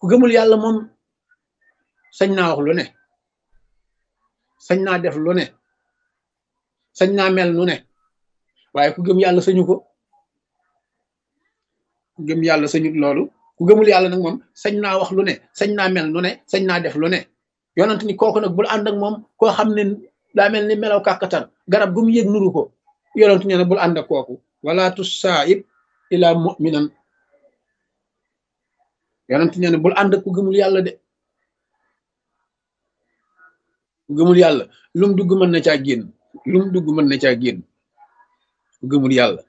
ku gëmul yàlla moom sañ naa wax lu ne sañ naa def lu ne sañ naa mel nu ne waaye ku gëm yàlla sañu ko ku gëm yàlla sañut loolu ku gëmul yàlla nag moom sañ naa wax lu ne sañ naa mel nu ne sañ naa def lu ne yonent ni kooku nag bul ànd ak moom koo xam ne daa mel ni melaw kàkkatar garab gu mu yëg nuru ko yonent nee na bul ànd ak kooku wala tusaib ila muminan yonent nee na bul ànd ak ku gëmul yàlla de ku gëmul yàlla lum dugg mën na caa génn lum dugg mën na caa génn ku gëmul yàlla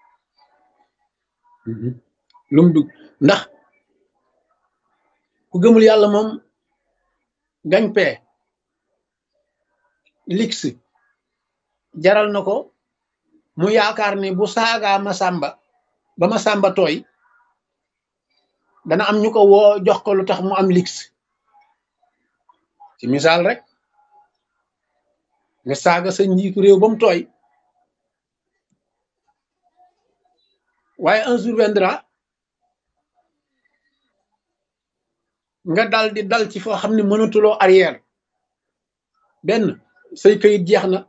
lum dugg ndax ku gëmul yàlla moom gañ pee lix jaral na ko mu yaakaar ni bu saagaa ma sàmba ba ma sàmba tooy dana am ñu ko woo jox ko lu tax mu am lix ci misaal rek nga saaga sa njiitu réew ba mu tooy waaye un jour viendra nga dal di dal ci foo xam ne mënatuloo arrière benn say kayit jeex na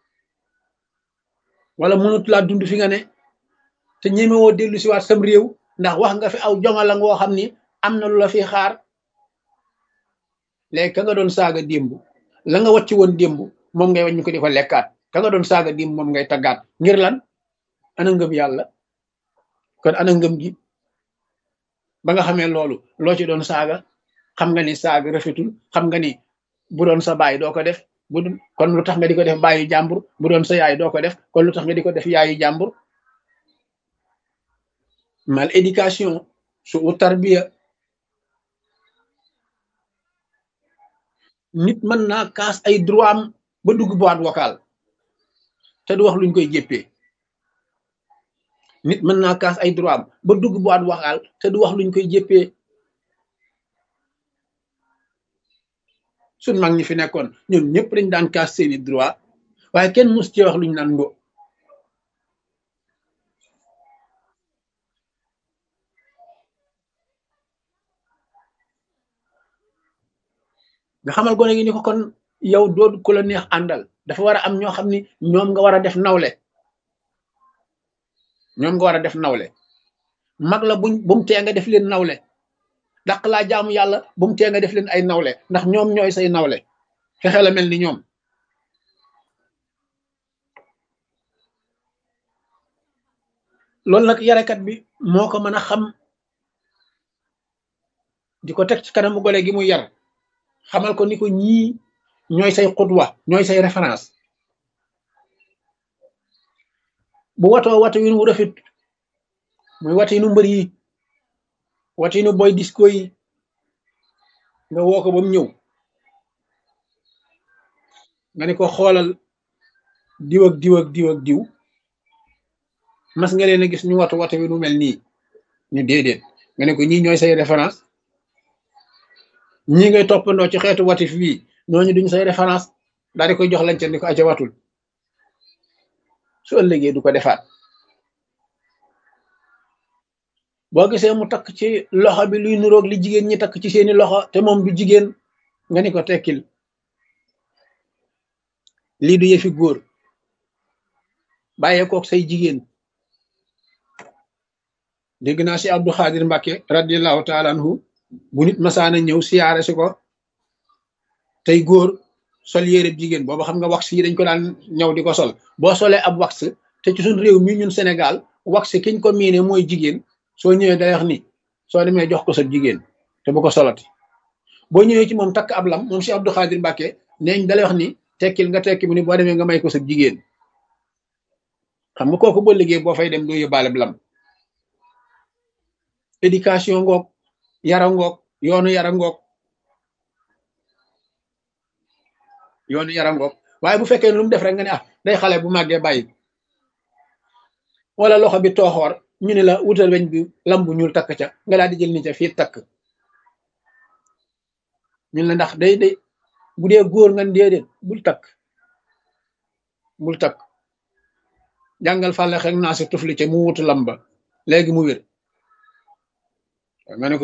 wala mënatulaa dund fi nga ne te ñemewoo dellu si waat sam réew ndax wax nga fi aw jongala ngoo xam ni am na lu la fi xaar léegi ka nga doon saaga démb la nga wàcc woon démb moom ngay wañ ñu ko di ko lekkaat ka nga doon saaga démb moom ngay taggaat ngir lan ana ngëm yàlla kon ana ngëm gi ba nga xamee loolu loo ci doon saaga xam nga ni saaga rafetul xam nga ni bu doon sa baay doo ko def bu kon lu tax nga di ko def baayu jàmbur bu doon sa yaay doo ko def kon lu tax nga di ko def yaayu jàmbur mal éducation su u tarbiya nit mën naa kaas ay droit am ba dugg boîte vocale te du wax luñ koy jéppee nit mën naa kaas ay droit am ba dugg boîte vocale te du wax luñ koy jéppee suñ mag ñi fi nekkoon ñoom ñëpp dañ daan kaas seeni droit waaye kenn mus ci wax luñ naan ngo nga xamal gone gi ni ko kon yow doo ku la neex àndal dafa war a am ñoo xam ni ñoom nga war a def nawle ñoom nga war a def nawle mag la buñ bu mu tee nga def leen nawle dàq laa jaamu yàlla bu mu tee nga def leen ay nawle ndax ñoom ñooy say nawle fexe la mel ni ñoom loolu nag yarekat bi moo ko mën a xam di ko teg ci kanamu gole gi mu yar xamal ko ni ko ñii ñooy say xutwa ñooy say référence bu watoo watu wi nu rafet muy watu nu mbër yi watu nu boy disco yi nga woo ko ba mu ñëw nga ne ko xoolal diw ak diw ak diw ak diw mas nga leen a gis ñu watu watu wi nu mel nii ñu déedéet nga ne ko ñii ñooy say référence ñii ngay toppandoo ci xeetu watif wii ñooñu duñ say référence daal di koy jox lañ ca ni ko aca watul su ëllëgee du ko defaat boo gisee mu takk ci loxo bi luy nuroog li jigéen ñi takk ci seeni loxo te moom du jigéen nga ni ko tekkil lii du yëfi góor bàyyee kook say jigéen dégg naa si Abdou Khadir Mbacke radiallahu taala anhu bu nit masaana ñëw siyaare si ko tey góor sol yére jigéen booba xam nga wax yi dañ ko daan ñëw di ko sol boo solee ab wax te ci suñ réew mi ñun Sénégal wax kiñ ko miine mooy jigéen soo ñëwee day wax ni soo demee jox ko sa jigéen te bu ko solati boo ñëwee ci moom takk ab lam moom si Abdou Khadir Mbacke neeñ dalay wax ni tekkil nga tekki mu ni boo demee nga may ko sa jigéen xam nga kooku boo liggéey boo fay dem doo yóbbaale lam éducation ngoog yara ngoog yoonu yara ngoog yoonu yara ngoog waaye bu fekkee lu mu def rek nga ne ah day xale bu màggee bàyyi wala loxo bi tooxoor ñu ne la wutal weñ bi lam bu ñuul takk ca nga daal di jël ni ca fii takk ñun la ndax day day bu dee góor nga déedéet bul takk bul takk jàngal fàlle xek naa si tufli ca mu wutu lam ba léegi mu wér nga ne ko